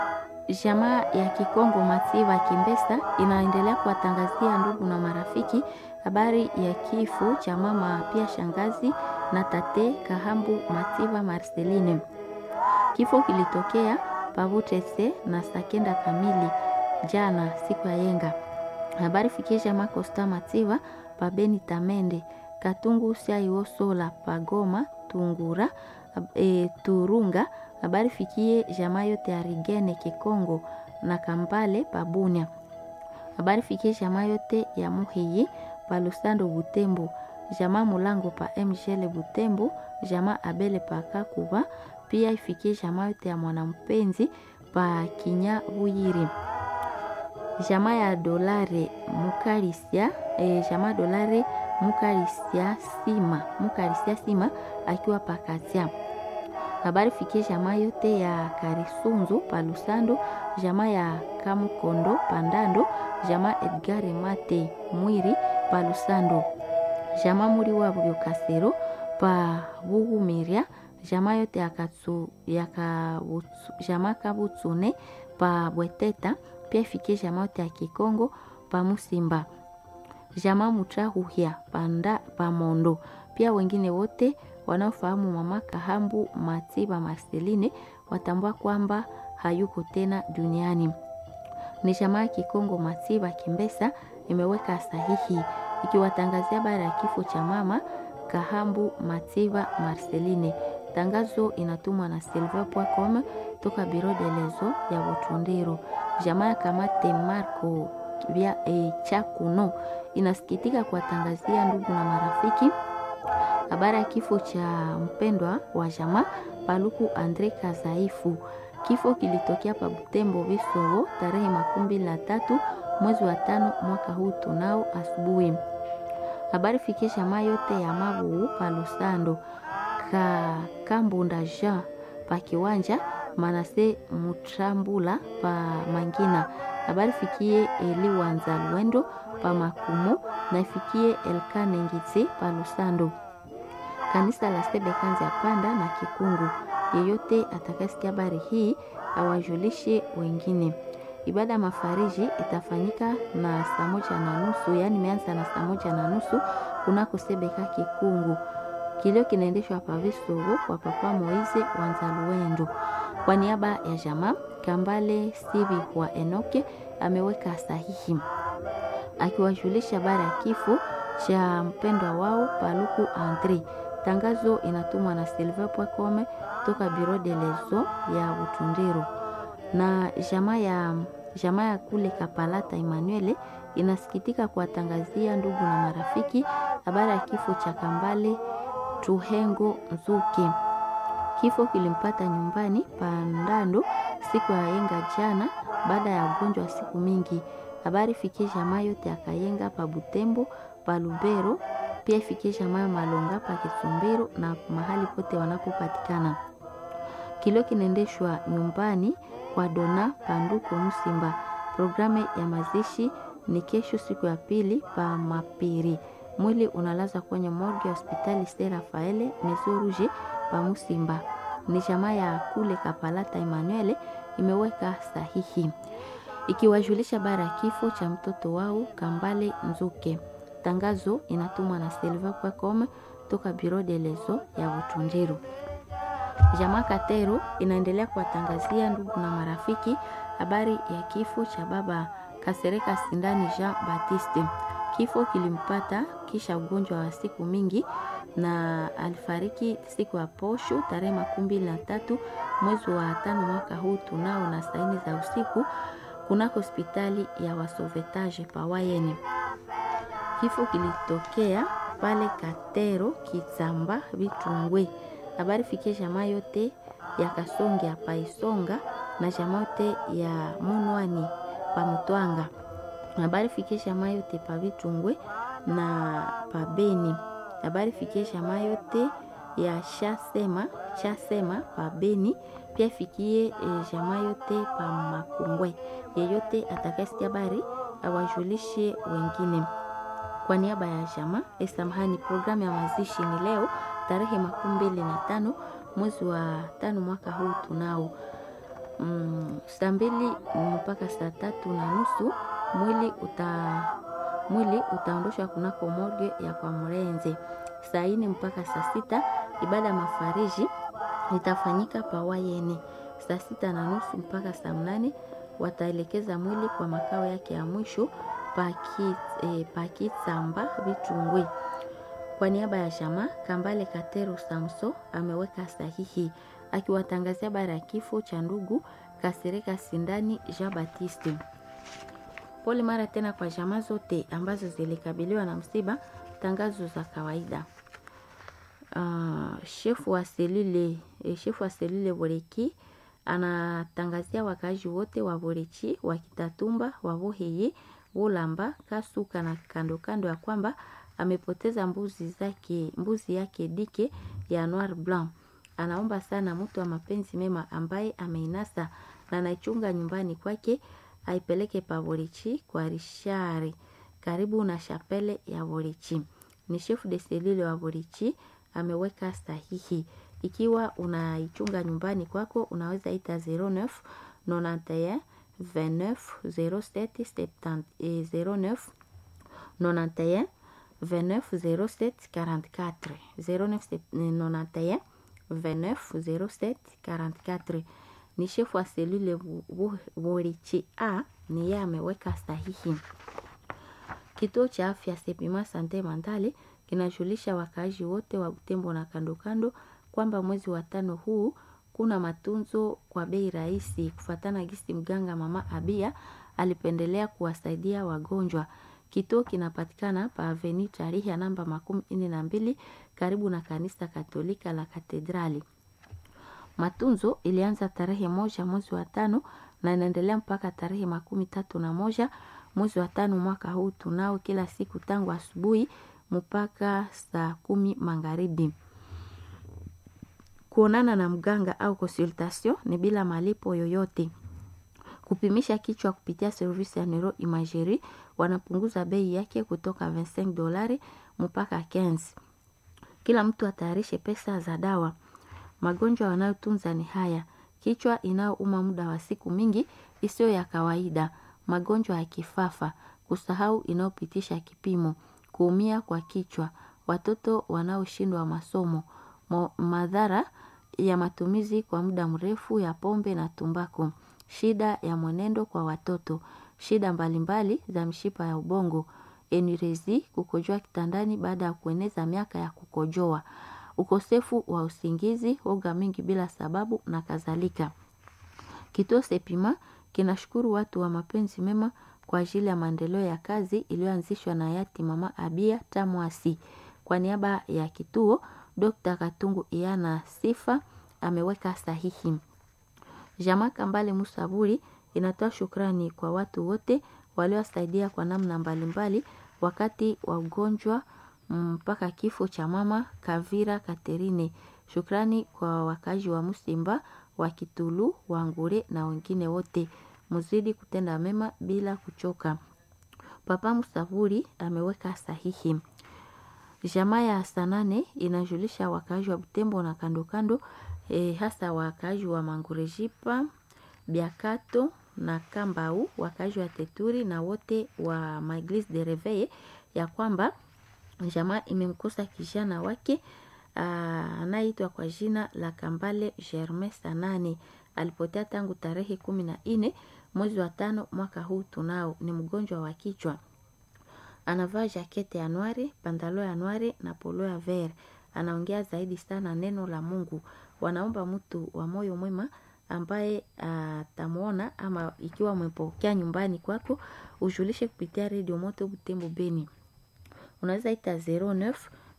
Jamaa ya Kikongo Matsiva Kimbesa inaendelea kuwatangazia ndugu na marafiki habari ya kifo cha mama pia shangazi na tate Kahambu Matsiva Marceline. Kifo kilitokea Pavutese na saa kenda kamili jana siku ya yenga. Habari fikie jamaa Costa Matsiva pabeni Tamende Katungu Siaiosola Pagoma Tungura e, Turunga. Habari fikie jamaa yote ya Rigene Kikongo na Kambale Pabunya. Habari fikie jamaa yote ya Muhiyi pa Lusando Butembo, jamaa Mulango pa MGL Butembo, jamaa Abele pa Kakuba, pia ifikie jamaa yote ya Mwanampenzi pa Kinya Buyiri, jamaa ya Dolare Mukarisia e, jamaa Dolare Mukarisia Sima Mukarisia Sima akiwa pa Katia. Habari fikie jamaa yote ya Karisunzu pa Lusando, jamaa ya Kamukondo Pandando, jamaa Edgar Mate Mwiri pa Lusando, jamaa muri wabyo Kasero pa Bugumiria, jamaa yote ya Katsu ya Kabutsu, jamaa Kabutsune pa Bweteta, pia ifikie jamaa yote ya Kikongo pa Musimba, jamaa Mutrahuhia panda pa Mondo, pia wengine wote wanaofahamu mama Kahambu Matiba Marceline watambua kwamba hayuko tena duniani. Ni jamaa ya Kikongo Matiba Kimbesa imeweka sahihi ikiwatangazia habari ya kifo cha mama Kahambu Matiba Marceline. Tangazo inatumwa na silver.com toka biro de lezo ya Butundiro. Jamaa ya Kamate Marco vya e, Chakuno inasikitika kuwatangazia ndugu na marafiki habari ya kifo cha mpendwa wa jamaa Paluku Andre Kazaifu. Kifo kilitokea pa Butembo Bisogo tarehe makumi mbili na tatu mwezi wa tano mwaka huu tunao asubuhi. Habari fikie jamaa yote ya Mabu pa Lusando ka Kambunda Jean pa Kiwanja Manase Mutrambula pa Mangina. Habari fikie Eli Wanza Lwendo pa Makumo na ifikie Elkane Ngitse pa Lusando kanisa la Sebekanzi ya Panda na Kikungu. Yeyote atakayesikia habari hii awajulishe wengine. Ibada ya mafariji itafanyika na saa moja na nusu, yaani imeanza na saa moja na nusu kunako Sebeka Kikungu. Kilio kinaendeshwa hapa Visogo kwa Papa Moize Wanzaluendo. Kwa niaba ya jamaa Kambale Sivi wa Enoke ameweka sahihi akiwajulisha habari ya kifo cha mpendwa wao Paluku Andre. Tangazo inatumwa na silver.com toka biro de lezo ya Butundiro na jamaa ya jamaa ya kule Kapalata Emmanuel inasikitika kuwatangazia ndugu na marafiki habari ya kifo cha Kambale Tuhengo Nzuke. Kifo kilimpata nyumbani Pandando siku ya yenga jana baada ya ugonjwa wa siku mingi. Habari fikie jamaa yote ya Kayenga pa Butembo pa Lubero pia ifikie jamaa Malonga pa Kisumbiro na mahali pote wanapopatikana. Kilio kinaendeshwa nyumbani kwa Dona Panduko Musimba. Programu ya mazishi ni kesho siku ya pili pa Mapiri. Mwili unalaza kwenye morgue ya hospitali Ste Rafaele Maison Rouge pa Musimba. Ni jamaa ya kule Kapalata Emmanuel imeweka sahihi ikiwajulisha bara ya kifo cha mtoto wao Kambale Nzuke. Tangazo inatumwa na silver.com toka biro de lezo ya Butundiru. Jamaa Katero inaendelea kuwatangazia ndugu na marafiki habari ya kifo cha baba Kasereka Sindani Jean Baptiste. Kifo kilimpata kisha ugonjwa wa siku mingi na alifariki siku ya posho tarehe makumi mbili na tatu mwezi wa tano mwaka huu tunao na saini za usiku kunako hospitali ya Wasovetage Pawayeni. Kifo kilitokea pale Katero Kitsamba Bitungwe. Habari fikie jamaa yote ya Kasonge ya Paisonga na jamaa yote ya Munwani pa Mutwanga. Habari fikie jamaa yote pa Bitungwe na pa Beni. Habari fikie jamaa yote ya Shasema Shasema pa Beni. Pia fikie e, jamaa yote pa Makungwe. Yeyote atakayesikia habari awajulishe wengine. Kwa niaba ya jamaa esamahani, programu ya mazishi ni leo tarehe makumi mbili na tano mwezi wa tano mwaka huu tunao mm, saa mbili mpaka saa tatu na nusu mwili uta mwili utaondoshwa kunako morgue ya kwa Mrenze. Saa ine mpaka saa sita ibada ya mafariji itafanyika pawayeni. Saa sita na nusu mpaka saa mnane wataelekeza mwili kwa makao yake ya mwisho paki, eh, Pakitsamba Vitungwi. Kwa niaba ya chama Kambale Katero Samso ameweka sahihi akiwatangazia habari ya kifo cha ndugu Kasereka Sindani Jean Baptiste. Pole mara tena kwa jamaa zote ambazo zilikabiliwa na msiba. Tangazo za kawaida. Uh, shefu wa selule eh, shefu wa selule Boreki anatangazia wakazi wote wa Borechi wa Kitatumba wa Boheye Wolamba Kasuka na kando kando ya kwamba amepoteza mbuzi zake mbuzi yake dike ya Noir Blanc. Anaomba sana mtu wa mapenzi mema ambaye ameinasa na anaichunga nyumbani kwake aipeleke pa Borechi kwa Rishari karibu na shapele ya Borechi. Ni chef de selule wa Borechi ameweka sahihi. Ikiwa unaichunga nyumbani kwako unaweza ita 09 91 29 07 70 eh, 09 91 29 07 44 09 91 29 07 44 ni shefu wa selule Borichi A ni yeye ameweka sahihi. Kituo cha afya Sepima Sante Mandale kinajulisha wakaaji wote wa Butembo na kando kando kwamba mwezi wa tano huu kuna matunzo kwa bei rahisi, kufatana gisi mganga mama Abia alipendelea kuwasaidia wagonjwa. Kituo kinapatikana pa Aveni tarehe ya namba makumi nne na mbili karibu na kanisa Katolika la Katedrali. Matunzo ilianza tarehe moja mwezi wa tano na inaendelea mpaka tarehe makumi tatu na moja mwezi wa tano mwaka huu tunao kila siku tangu asubuhi mpaka saa kumi magharibi. Kuonana na mganga au consultation ni bila malipo yoyote. Kupimisha kichwa kupitia servisi ya neuro imagerie wanapunguza bei yake kutoka 25 dolari mpaka 15. Kila mtu atayarishe pesa za dawa. Magonjwa wanayotunza ni haya: kichwa inayouma muda wa siku mingi isiyo ya kawaida, magonjwa ya kifafa, kusahau inayopitisha kipimo, kuumia kwa kichwa, watoto wanaoshindwa masomo, madhara ya matumizi kwa muda mrefu ya pombe na tumbako, shida ya mwenendo kwa watoto, shida mbalimbali za mshipa ya ubongo, enurezi, kukojoa kitandani baada ya kueneza miaka ya kukojoa, ukosefu wa usingizi, woga mingi bila sababu na kadhalika. Kituo Sepima kinashukuru watu wa mapenzi mema kwa ajili ya maendeleo ya kazi iliyoanzishwa na hayati mama Abia Tamwasi. Kwa niaba ya kituo, Dr. Katungu Iana Sifa ameweka sahihi. Jamaa Kambale Musaburi inatoa shukrani kwa watu wote waliowasaidia kwa namna mbalimbali wakati wa ugonjwa mpaka kifo cha mama Kavira Katerine. Shukrani kwa wakazi wa Musimba, wa Kitulu, wa Ngure na wengine wote. Muzidi kutenda mema bila kuchoka. Papa Musaburi ameweka sahihi. Jamaa ya Sanane inajulisha wakaaji wa Butembo na kando kando e, hasa wakaaji wa Mangurejipa, Biakato na Kambau, wakaaji wa Teturi na wote wa Maglise de Reveil ya kwamba jamaa imemkosa kijana wake anayeitwa kwa jina la Kambale Germain Sanane. Alipotea tangu tarehe kumi na nne mwezi wa tano mwaka huu. Tunao ni mgonjwa wa kichwa, anavaa jakete ya nwari, pandalo ya nwari na polo ya ver. Anaongea zaidi sana neno la Mungu. Wanaomba mtu wa moyo mwema ambaye atamwona ama ikiwa umepokea nyumbani kwako, ujulishe kupitia redio Moto Butembo Beni. Unaweza ita 09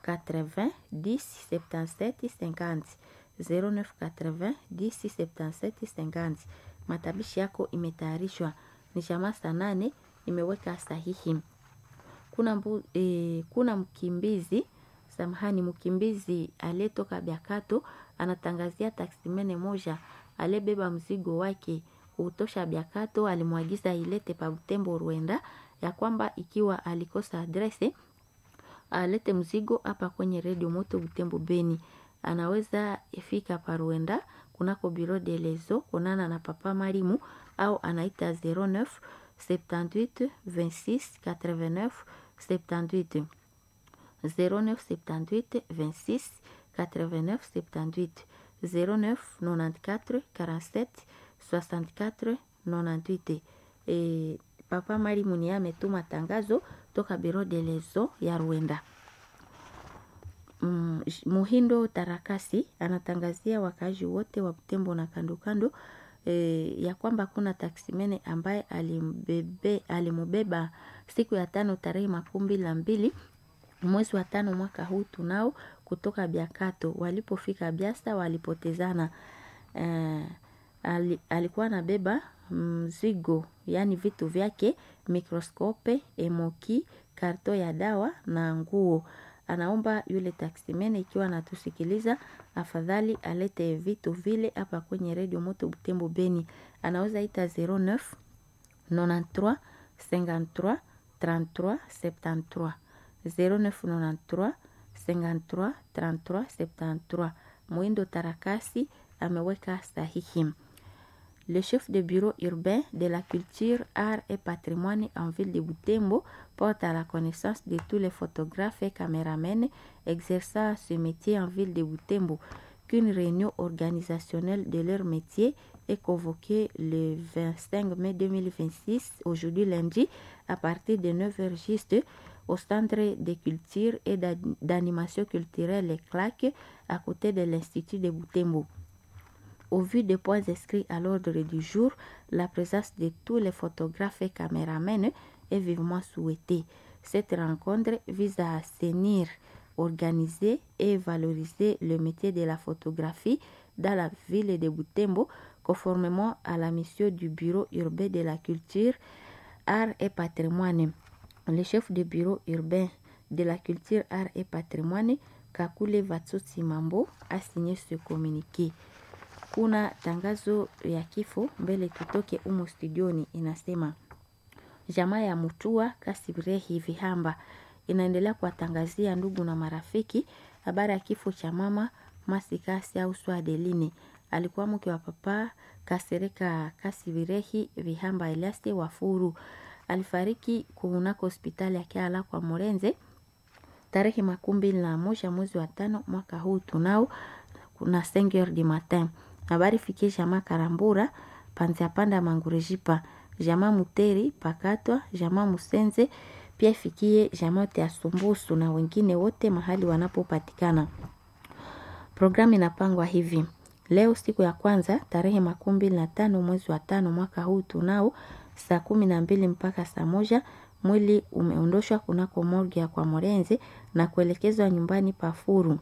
80 10 77 50 09 80 10 77 50. Matabishi yako imetayarishwa ni jamaa saa nane imeweka sahihi. Kuna, mbu, e, kuna mkimbizi samahani, mkimbizi aliyetoka Biakato anatangazia taksimene moja aliyebeba mzigo wake utosha Biakato, alimwagiza ilete pa Butembo Rwenda, ya kwamba ikiwa alikosa adrese alete mzigo hapa kwenye redio Moto Butembo Beni. Anaweza ifika pa Rwenda kunako bureau de lezo konana na papa Marimu au anaita 09 78 26 89 78 09 78 26 89 78 09 94 47 64 98. E, papa Marimu ni ametuma tangazo toka bureau de lezo ya Rwanda. Mm, Muhindo Tarakasi anatangazia wakaaji wote wa Butembo na kando kando e, ya kwamba kuna taksimene ambaye alimbebe, alimubeba siku ya tano tarehe makumi mbili na mbili mwezi wa tano mwaka huu tunao kutoka Biakato. Walipofika Biasa walipotezana. E, ali, alikuwa anabeba mzigo yaani vitu vyake, mikroskope, emoki, karto ya dawa na nguo anaomba yule taksimene ikiwa anatusikiliza afadhali alete vitu vile hapa kwenye redio moto Butembo Beni. Anaweza ita 09 93 53 33 73 0993 53 33 73. Mwindo Tarakasi ameweka sahihi. Le chef de bureau urbain de la culture, art et patrimoine en ville de Butembo porte à la connaissance de tous les photographes et caméramens exerçant ce métier en ville de Butembo qu'une réunion organisationnelle de leur métier est convoquée le 25 mai 2026, aujourd'hui lundi, à partir de 9h juste au centre de culture et d'animation culturelle CLAC à côté de l'Institut de Butembo. Au vu des points inscrits à l'ordre du jour, la présence de tous les photographes et caméramens est vivement souhaitée. Cette rencontre vise à assainir, organiser et valoriser le métier de la photographie dans la ville de Butembo, conformément à la mission du Bureau urbain de la culture, art et patrimoine. Le chef du Bureau urbain de la culture, art et patrimoine, Kakule Vatsotsi Mambo, a signé ce communiqué. Kuna tangazo ya kifo mbele tutoke umo studioni, inasema jamaa ya Mutua Kasibirehi Vihamba inaendelea kuwatangazia ndugu na marafiki habari ya kifo cha mama Masikasi au Swadeline. Alikuwa mke wa papa Kasereka Kasibirehi Vihamba Eliaste Wafuru. Alifariki kunako hospitali ya Kiala kwa Morenze tarehe makumi mbili na moja mwezi wa tano mwaka huu tunao kuna 5 heures du matin. Habari fikie jamaa Karambura panzia panda Mangurejipa jamaa Muteri Pakatwa jamaa Musenze pia ifikie jamaa yote ya Sumbusu na wengine wote mahali wanapopatikana. Programu inapangwa hivi: leo siku ya kwanza tarehe makumi mbili na tano mwezi wa tano mwaka huu tunao saa kumi na mbili mpaka saa moja mwili umeondoshwa kunako morgue ya kwa Morenze na kuelekezwa nyumbani Pafuru.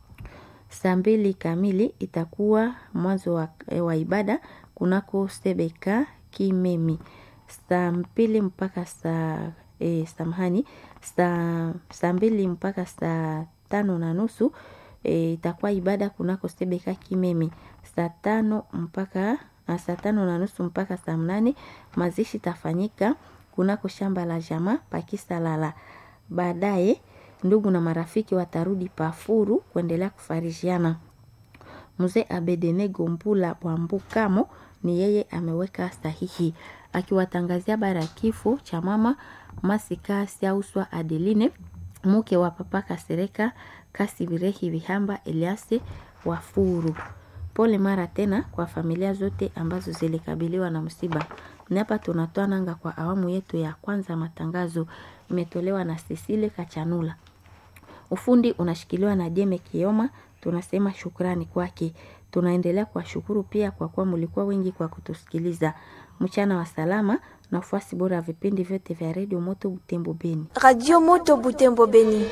Saa mbili kamili itakuwa mwanzo wa, wa ibada kunako Sebeka Kimemi. Saa mbili mpaka saa e, samahani saa saa mbili mpaka saa tano na nusu e, itakuwa ibada kunako Sebeka Kimemi. Saa tano mpaka saa tano na nusu mpaka saa mnane mazishi tafanyika kunako shamba la jamaa Pakisalala. Baadaye ndugu na marafiki watarudi Pafuru kuendelea kufarijiana. Mzee Abedene Gombula Bwambukamo ni yeye ameweka sahihi akiwatangazia habari ya kifo cha mama Masika Siauswa Adeline mke wa papa Kasereka Kasibirehi Vihamba Eliase Wafuru. Pole mara tena kwa familia zote ambazo zilikabiliwa na msiba. Ni hapa tunatoa nanga kwa awamu yetu ya kwanza. Matangazo imetolewa na Cecile Kachanula, ufundi unashikiliwa na Jeme Kioma. Tunasema shukrani kwake. Tunaendelea kuwashukuru pia kwa kuwa mlikuwa wengi kwa kutusikiliza. Mchana wa salama na ufuasi bora ya vipindi vyote vya redio Moto Butembo Beni. Radio Moto Butembo Beni.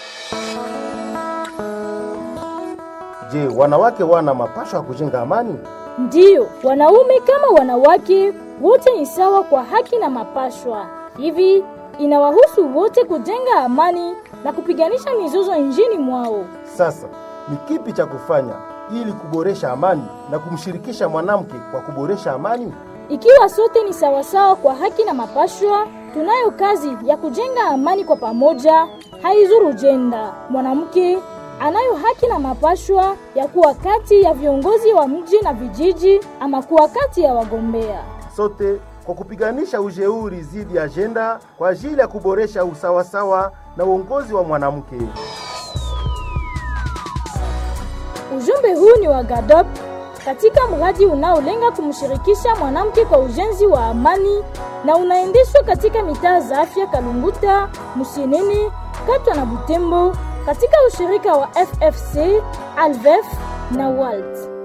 Je, wanawake wana mapasho ya kujenga amani? Ndiyo, wanaume kama wanawake wote ni sawa kwa haki na mapashwa. Hivi inawahusu wote kujenga amani na kupiganisha mizozo nchini mwao. Sasa ni kipi cha kufanya ili kuboresha amani na kumshirikisha mwanamke kwa kuboresha amani? Ikiwa sote ni sawasawa kwa haki na mapashwa, tunayo kazi ya kujenga amani kwa pamoja, haizuru jenda. Mwanamke anayo haki na mapashwa ya kuwa kati ya viongozi wa mji na vijiji ama kuwa kati ya wagombea. Sote kwa kupiganisha ujeuri dhidi ya ajenda kwa ajili ya kuboresha usawasawa na uongozi wa mwanamke. Ujumbe huu ni wa GADOP katika mradi unaolenga kumshirikisha mwanamke kwa ujenzi wa amani na unaendeshwa katika mitaa za afya Kalunguta, Musienene, Katwa na Butembo katika ushirika wa FFC, Alvef na WALT.